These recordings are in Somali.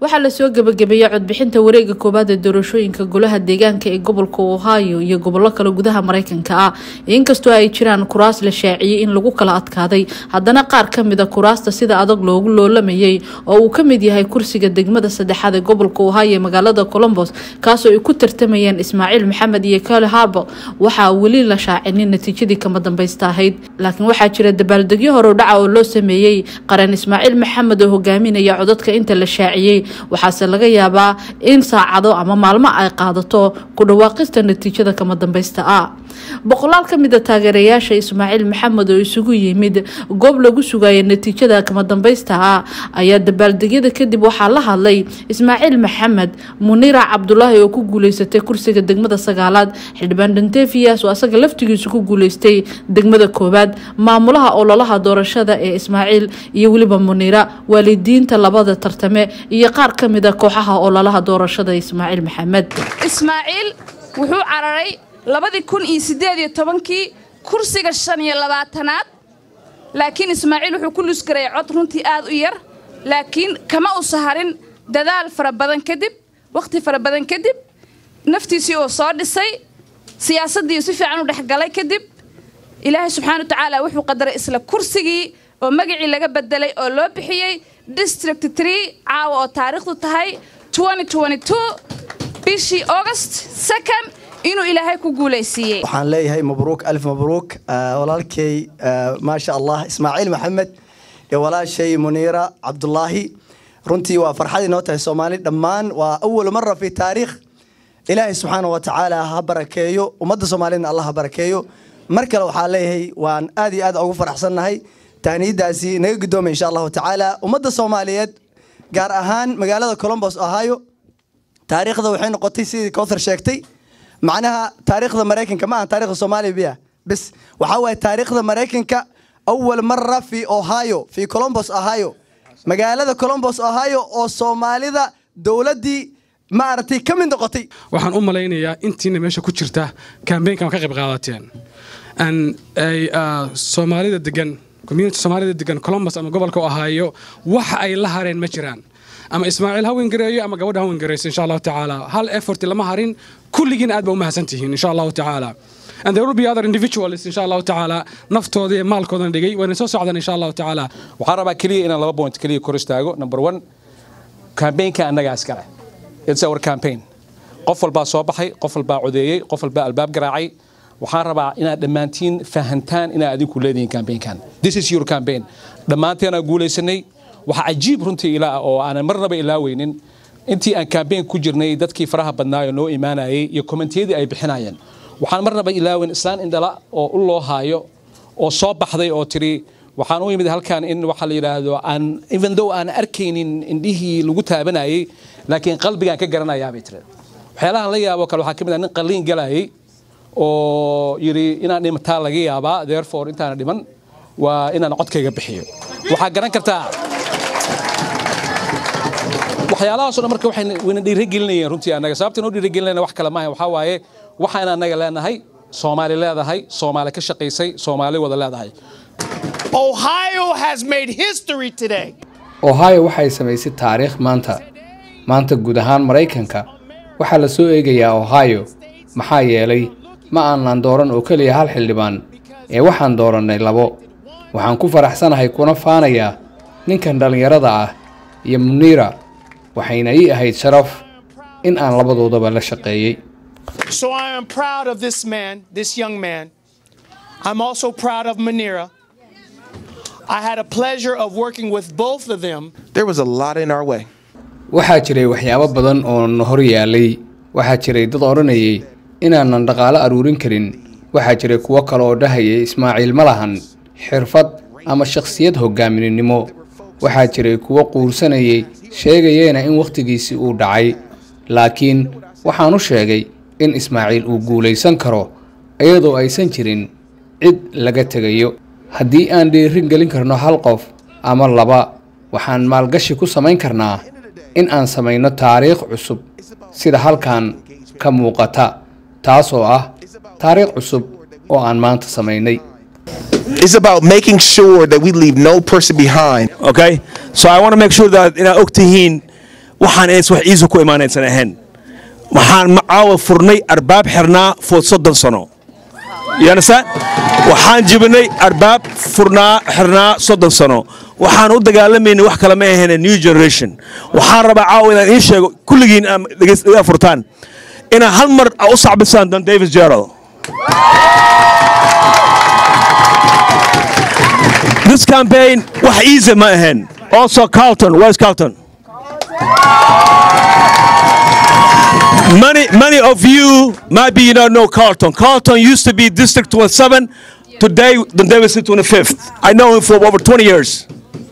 waxaa lasoo gebagabeeyey codbixinta wareega koowaad ee doorashooyinka golaha deegaanka ee gobolka ohio iyo gobollo kale gudaha mareykanka ah inkastoo ay jiraan kuraas la shaaciyey in lagu kala adkaaday haddana qaar ka mida kuraasta sida adag loogu loolamayay oo uu ka mid yahay kursiga degmada saddexaad ee gobolka ohio ee magaalada colombos kaasoo ay ku tartamayeen ismaaciil maxamed iyo kale harbo waxaa weli la shaacinin natiijadii kama dambaysta ahayd laakiin waxaa jira dabaaldegyo hore dhaca oo loo sameeyey qaran ismaaciil maxamed oo hogaaminaya codadka inta la shaaciyey waxaase laga yaabaa in saacado ama maalmo ay qaadato ku dhawaaqista natiijada kama dambaysta ah boqolaal ka mid a taageerayaasha ismaaciil maxamed oo isugu yimid goob lagu sugaya natiijada kama dambaysta ah ayaa dabaaldegyada kadib waxaa la hadlay ismaaciil maxamed munira cabdulaahi oo ku guuleysatay kursiga degmada sagaalaad xildhibaan dantefiyas oo asaga laftigiisu ku guuleystay degmada koowaad maamulaha ololaha doorashada ee ismaaciil iyo weliba munira waalidiinta labada tartame iyo qaar ka mid a kooxaha ololaha doorashada ismaaciil maxamed ismaaciil wuxuu cararay labadii kun iyo siddeed iyo tobankii kursiga shan iyo labaatanaad laakiin ismaaciil wuxuu ku lusgaray cod runtii aad u yar laakiin kama u saharin dadaal fara badan kadib wakhti fara badan kadib naftiisii oo soo dhisay siyaasaddii si fiican u dhexgalay kadib ilaahay subxaana wa tacaala wuxuu qadaray isla kursigii oo magacii laga bedelay oo loo bixiyey district tree caawa oo taariikhdu tahay bishii august second inuu ilaahay ku guulaysiiyey waxaan leeyahay mabruuk alf mabruuk walaalkay maasha allah ismaaciil maxamed iyo walaashay muniira cabdulaahi runtii waa farxad inoo tahay soomaali dhammaan waa awal mara fi taariikh ilaahay subxaana wa tacaala ha barakeeyo ummadda soomaaliyedna allah ha barakeeyo mar kale waxaa leeyahay waan aad iyo aad ugu faraxsannahay tahniyadaasi naga guddoomay insha allahu tacaala ummadda soomaaliyeed gaar ahaan magaalada colombos ohio taariikhda waxay noqotay sidii kowthar sheegtay macnaha taariikhda maraykanka ma aha taarikhda soomaaliya biya bis waxaa waaye taariikhda maraykanka awal mara fi ohio fi colombos ohio magaalada colombos ohio oo soomaalida dowladdii maaragtay ka mid noqotay waxaan u malaynayaa intiina meesha ku jirta kambeynkan ka qayb qaadateen ay soomaalida degan community soomaalida degan colombus ama gobolka ohio waxa ay la hareen ma jiraan ama ismaaciil ha wengareeyo ama gabadha ha wengareyso insha allahu tacaala hal effort lama harin kulligiin aad ba u mahadsan tihiin insha allahu tacaala and there will be other individuals insha allahu tacaala naftooda iyo maalkoodana dhigay wayna soo socdaan insha allahu tacaala waxaan rabaa keliya inaan laba point keliya kor istaago number one campaignka annagaa iskale it's our campaign qof walbaa soo baxay qof walbaa codeeyey qof walbaa albaab garaacay waxaan rabaa inaad dhammaantiin fahantaan inaad adinku leedihiin campaignkan this is your campaign dhammaanteenaa guulaysanay waxaa cajiib runtii ilaa oo aanan marnaba ilaaweynin intii aan campaign ku jirnay dadkii faraha badnaayo noo imaanayay iyo kommentiyadii ay bixinayeen waxaan marnaba ilaaweyn islaan indhala oo u loo haayo oo soo baxday oo tiri waxaan u imid halkan in waxa la yidhaahdo aan even though aan arkaynin indhihii lagu taabanayay laakiin qalbigaan ka garanayaa bay tiri waxyaalahan la yaabo kale waxaa ka mid ah nin qalliin galayay oo yidhi inaan dhimataa laga yaabaa therefore intaana dhiman waa inaan codkayga bixiyo waxaa garan kartaa waxyaalahaasoo dhan marka waxay wayna dhiirigelinayeen runtii annaga sababta noo dhiirigelinayna wax kale maaha waxaa waaye waxaan annaga leenahay soomaali leedahay soomaali ka shaqaysay soomaali wada leedahay Ohio has made history today. ohio waxay samaysay taariikh maanta maanta guud ahaan maraykanka waxaa la soo eegayaa ohio maxaa yeelay ma aanan dooran oo keliya hal xildhibaan ee waxaan doorannay labo waxaan ku faraxsanahay kuna faanayaa ninkan dhallinyarada ah iyo muniira waxayna ii ahayd sharaf in aan labadoodaba la shaqeeyey So I am proud of this man, this young man. I'm also proud of Manira. I had a pleasure of working with both of them. There was a lot in our way. waxaa jiray waxyaabo badan oo na hor yaalay waxaa jiray dad odhanayay inaanan dhaqaalo aruurin karin waxaa jiray kuwo kale oo dhahayay ismaaciil ma lahan xirfad ama shakhsiyad hoggaaminimo waxaa jiray kuwo quursanayay sheegayeena in wakhtigiisii uu dhacay laakiin waxaan u sheegay in ismaaciil uu guulaysan karo iyadoo aysan jirin cid laga tegayo haddii aan dhiirin gelin karno hal qof ama laba waxaan maalgashi ku samayn karnaa in aan samayno taariikh cusub sida halkan ka muuqata taasoo ah taariikh cusub oo aan maanta samaynay It's about making sure that we leave no person behind. Okay? So I want to make sure that inaad og tihiin waxaan ays wax iisa ku imaanaysan ahayn waxaan macaawa furnay arbaab xirnaa for soddon sano yanasa waxaan jibinay arbaab furnaa xirnaa soddon sano waxaan u dagaalamaynay wax kale ma ahayn new generation waxaan rabaa caawa inaan iin sheego kulligiin aan dhegeysta furtaan inaad hal mar u sacbisaan don davis gerald this campaign wax easy ma ahayn also carlton where's carlton Many, many of you might be you don't know Carlton. Carlton used to be District 27. Today, the Davis is 25th. I know him for over 20 years.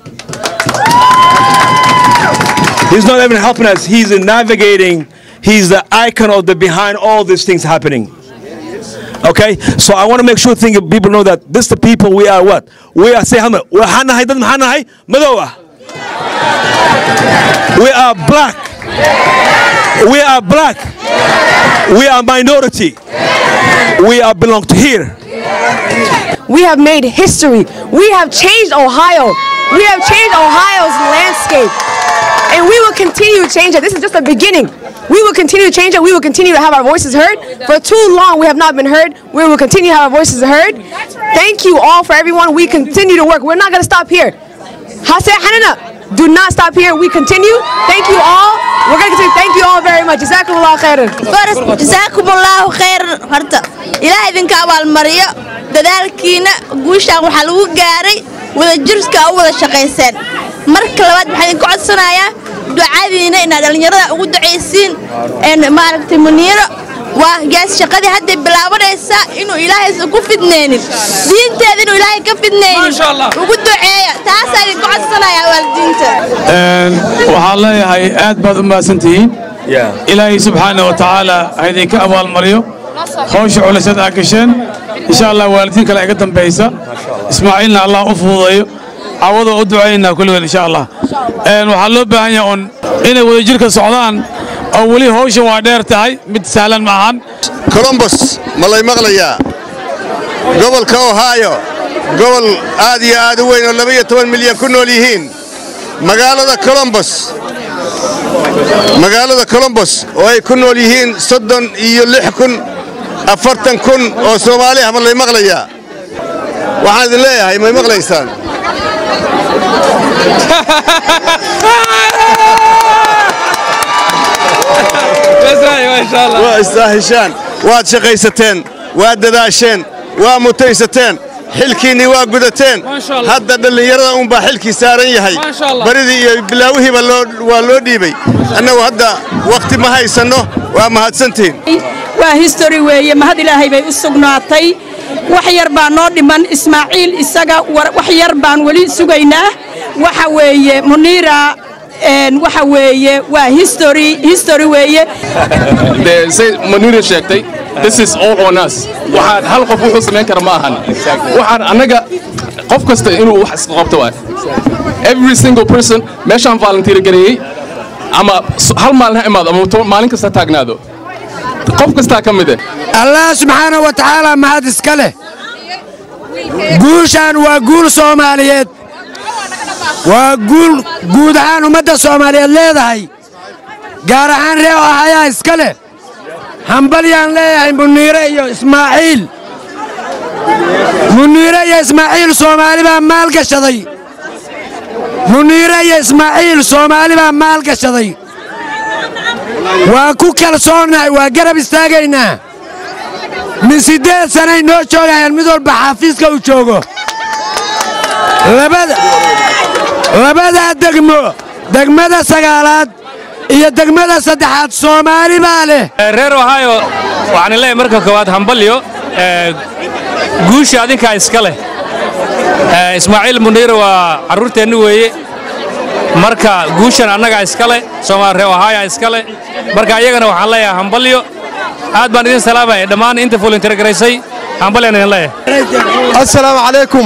He's not even helping us. He's navigating. He's the icon of the behind all these things happening. Okay, so I want to make sure think people know that this the people we are. What we are. Say how much? We're Hanahay. Doesn't Hanahay? Madoa. We are black. We are black. We are minority. We are belong to here. We have made history. We have changed Ohio. We have changed Ohio's landscape. And we will continue to change it. This is just the beginning. We will continue to change it. We will continue to have our voices heard. For too long, we have not been heard. We will continue to have our voices heard. Thank you all for everyone. We continue to work. We're not going to stop here. Hase Hanana, do not stop here. We continue. Thank you all. We're going to continue. Thank you all very much. Jazakumullah khairan. jazaakumullaahu khayran horta ilaah idinka abaalmariyo dadaalkiina guushaan waxaa lagu gaaray wadajirska u wada shaqayseen marka labaad waxaan idinka codsanayaa ducadiina inaad dhallinyarada ugu ducaysiin een maaragtay muniiro waa gaas shaqadii hadday bilaabanaysaa inuu ilaahaysan ku fidneynin diinteeda inuu ilaahay ka fidneynin ugu duceeya taasaa idinka codsanayaa waalidiinta waxaan leeyahay aad baad u mahadsantihiin ilaahay subxaana wa tacaala ha idinka abaalmariyo hawsha culisaad aa gasheen insha allah waalidiin kale iga dambaysa ismaaciilna allah u fududeeyo cawada u ducaynaynaa kulligood insha allah waxaa loo baahan yahay un inay wadajirka socdaan oo weli hawshan waa dheer tahay mid sahlan ma ahan colombos ma lay maqlayaa gobolka ohio gobol aad iyo aad u weyn oo laba iyo toban milyan ku nool yihiin magaalada colombos magaalada colombos oo ay ku nool yihiin soddon iyo lix kun afartan kun oo soomaali ah ma lay maqlayaa waxaan idin leeyahay may maqlaysaan waa istaahishaan waad shaqaysateen waad dadaasheen waa mutaysateen xilkiinnii waa gudateen hadda dhallinyarada unbaa xilkii saaran yahay baridii iyo bilaawihiiba waa loo dhiibay annagu hadda wakhti ma haysanno waa mahadsantihiin waa histori weeye mahad ilaahay bay u sugnaatay wax yar baa noo dhiman ismaaciil isaga wax yar baan weli sugaynaa waxa weeye muniira waxa weeye waa history history weeye de say manira sheegtay this is all on us waxaan hal qof wuxuu samayn kara ma ahan waxaan annaga qof kasta inuu wax iska qabto waay every single person meeshaan volunteer gareeyey ama hal maalin ha imaado ama maalin kasta taagnaado qof kastaa ka mid eh allah subxaana wa tacaala mahad iska leh guushaan waa guul soomaaliyeed waa guul guud ahaan ummadda soomaaliyeed leedahay gaar ahaan ree ohayaa iska leh hambalyaan leeyahay muniire iyo ismaaciil muniire iyo ismaaciil soomaali baa maalgashaday muniire iyo ismaaciil soomaali baa maalgashaday waan ku kalsoonnahay waa garab istaagaynaa min siddeed sanay noo joogayaan mid walba xaafiiska uu joogo labadaa degmo degmada sagaalaad iyo degmada saddexaad soomaali baa leh reer ohio waxaan leeyahay marka koowaad hambalyo guusha adinkaa iska leh ismaaciil muniir waa carruurteenni weeye marka guushan annagaa iska leh soomaali reer ohio iska leh marka iyagana waxaan leeyahay hambalyo aad baan idin salaamaya dhammaan inta volunteer garaysay hambalyaan idin leeyahay assalaamu calaykum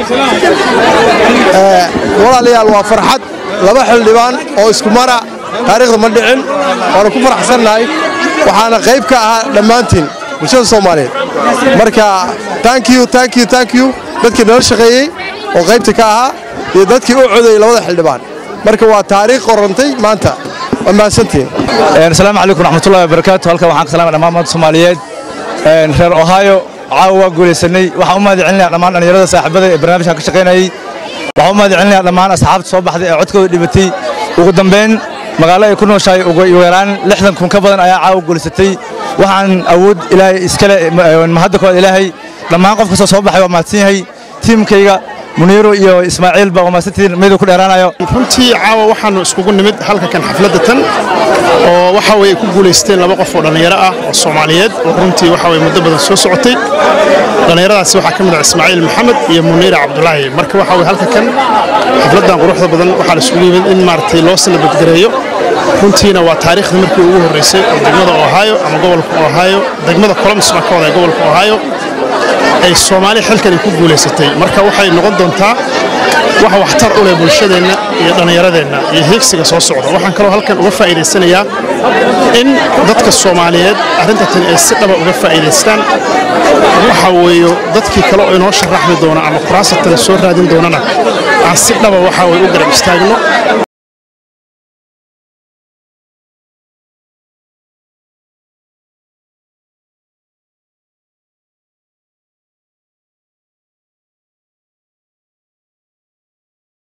walaalayaal waa farxad laba xildhibaan oo isku mara taariikhda ma dhicin waana ku faraxsannahay waxaana qayb ka ahaa dhammaantiin bulshada soomaaliyeed marka thank you thank you thank you dadkii nala shaqeeyey oo qaybta ka ahaa iyo dadkii u codeeyey labada xildhibaan marka waa taariikh qorantay maanta waa mahadsantihiin asalaamu calaykum raxmatullahi wabarakaatu halkan waxaan ka salaamay dhammaan ummadda soomaaliyeed reer ohio caawa waa guulaysanay waxaan u mahad celinayaa dhammaan dhallinyarada saaxiibada ee barnaamijkan ka shaqaynayay waxaan u mahad celinayaa dhammaan asxaabta soo baxday ee codkooda dhibatay ugu dambayn magaalo ay ku nooshahay ugu yaraan lixdan kun ka badan ayaa caawa guulaysatay waxaan awood ilaahay iskale mahadda kooda ilaahay dhammaan qof kastoo soo baxay waa mahadsan yahay tiimkayga muniiro iyo ismaaciil baa waa mahadsantihiin miduu ku dheeraanayo runtii caawa waxaanu iskugu nimid halka kan xafladda tan oo waxa weye ku guulaysteen laba qof oo dhallinyaro ah oo soomaaliyeed oo runtii waxa weye muddo badan soo socotay dhallinyaradaasi waxaa ka mid ah ismaaciil maxamed iyo muniira cabdulaahi marka waxa weye halka kan xafladdan quruxda badan waxaa la isugu yimid in maaragtay loo salabadgareeyo runtiina waa taariikhda markii ugu horreysay oo degmada ohio ama gobolka ohio degmada columbus baan ka wadaa gobolka ohio ay soomaali xilkan ay ku guulaysatay marka waxay noqon doontaa wax waxtar u leh bulshadeenna iyo dhallinyaradeenna iyo heegsiga soo socda waxaan kaloo halkan uga faa'iidaysanayaa in dadka soomaaliyeed arrintatani ay si dhaba uga faa'iidaystaan waxa weeyo dadkii kale oo inoo sharaxmi doona ama kuraasatan soo raadin doonana aan si dhaba waxa weye u garab istaagno